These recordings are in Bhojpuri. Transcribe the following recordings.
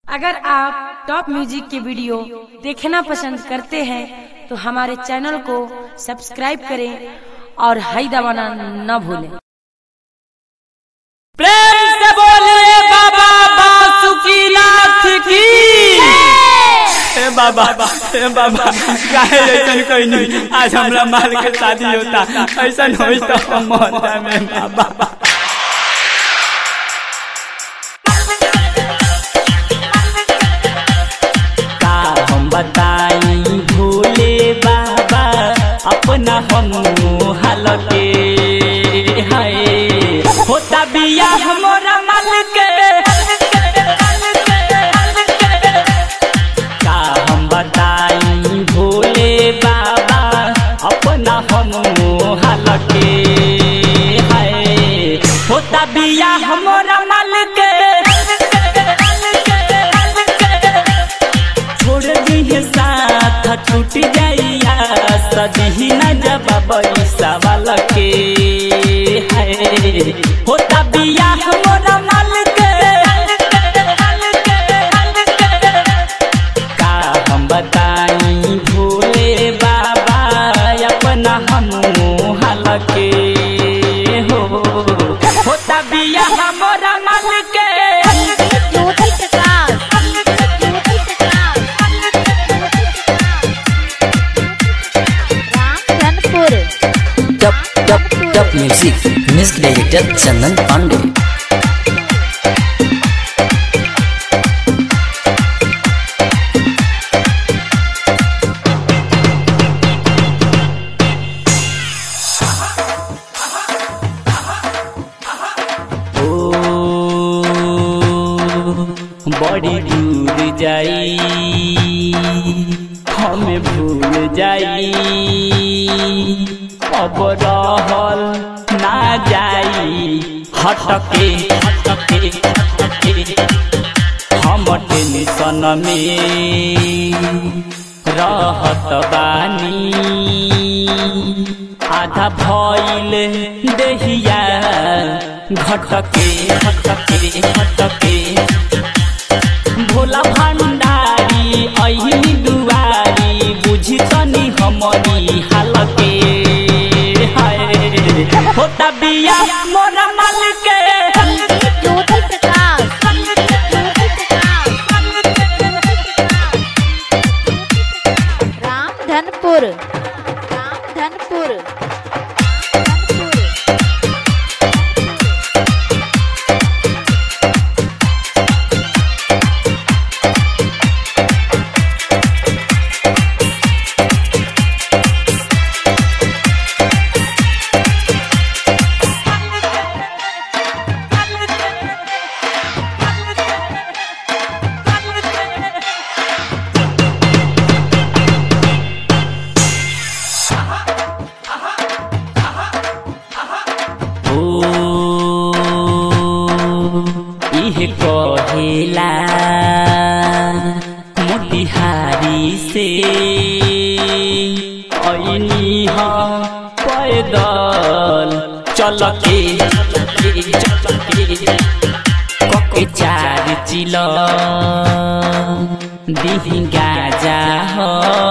अगर आप टॉप म्यूजिक के वीडियो देखना पसंद करते हैं तो हमारे चैनल को सब्सक्राइब करें और हाई दबाना न भूलें प्रेम से बोलिए बाबा बासुकीनाथ की ए बाबा ए बाबा काहे ऐसन कोई नहीं आज हमरा माल के शादी होता ऐसन होई तो हम मरता में बाबा का हम बताई भोले बाबा अपना हम हाल के हाय होता बिया हमरा माल के का हम बताई भोले बाबा अपना हम हाल के हाय होता बिया हमरा माल के छोड़ दी साथ छूट जाइया सदी न जब सवाल के है होता बिया हमरा माल के का हम बताई भोले बाबा अपना हम हाल के हो होता बिया हमरा माल के Jyoti Prakash Jyoti Prakash Ramdhanpur top top top music music director Chandan Pande ओ बड़ी दूर जाई हमें भूल जाई अब रहल ना जाई हटके हटके हटके हम टेंशन में रहत बानी आधा भइल देहिया घटके घटके घटके भोला भंडारी अहिनी दुआरी बुझी तनी हमरी हालके हाय होता बिया मोरा माल के ज्योति प्रकाश ज्योति प्रकाश रामधनपुर रामधनपुर ओ इहे कहेला मोतिहारी से ऐनी ह पैदल चल के चल के कके चार चिल दिही गाजा हो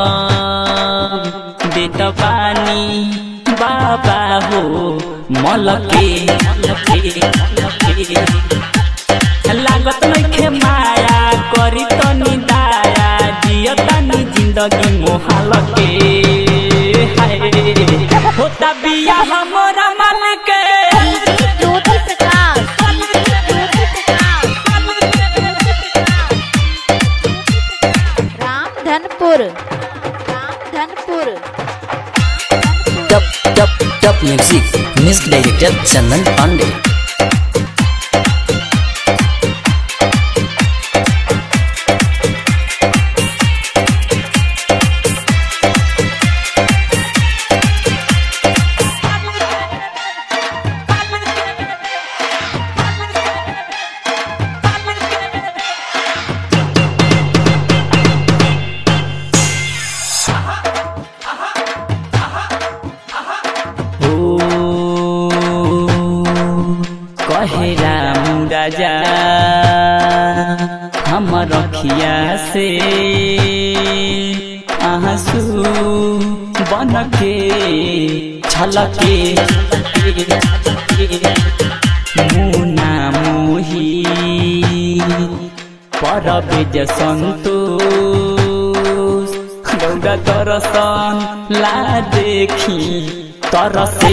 देत पानी बाबा हो मलके मलके मलके लागत नइखे माया करी तनी दाया जिय तनी जिंदगी मोहाल के हाय होता बिया हमरा माल के Jyoti Prakash Jyoti Prakash Ramdhanpur Ramdhanpur top top top music music director Chandan Pande ओ हमर रखिया से आंसू बन के छलके मुना मोही परबेज सन्तोष गौरा दर्शन ला देखी तरसे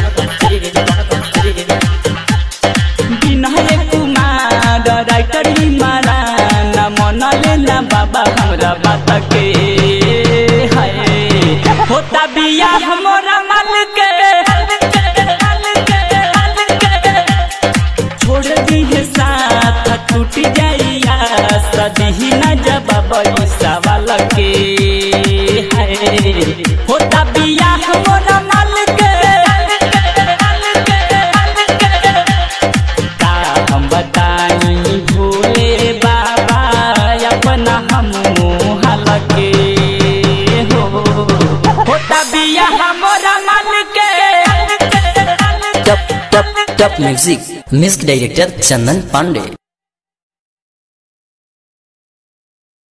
विनय कुमार राइटर मारा न मनले न बाबा हमरा बात के हाय होता बिया हमरा माल के छोड़ दी है साथ टूट जाइया सदी न जवाब सवाल के हाय होता बिया हमरा माल के का हम बताई भोले बाबा अपना हम हाल के हो होता बिया हमरा माल के Top Top Top Music Music Director Chandan Pandey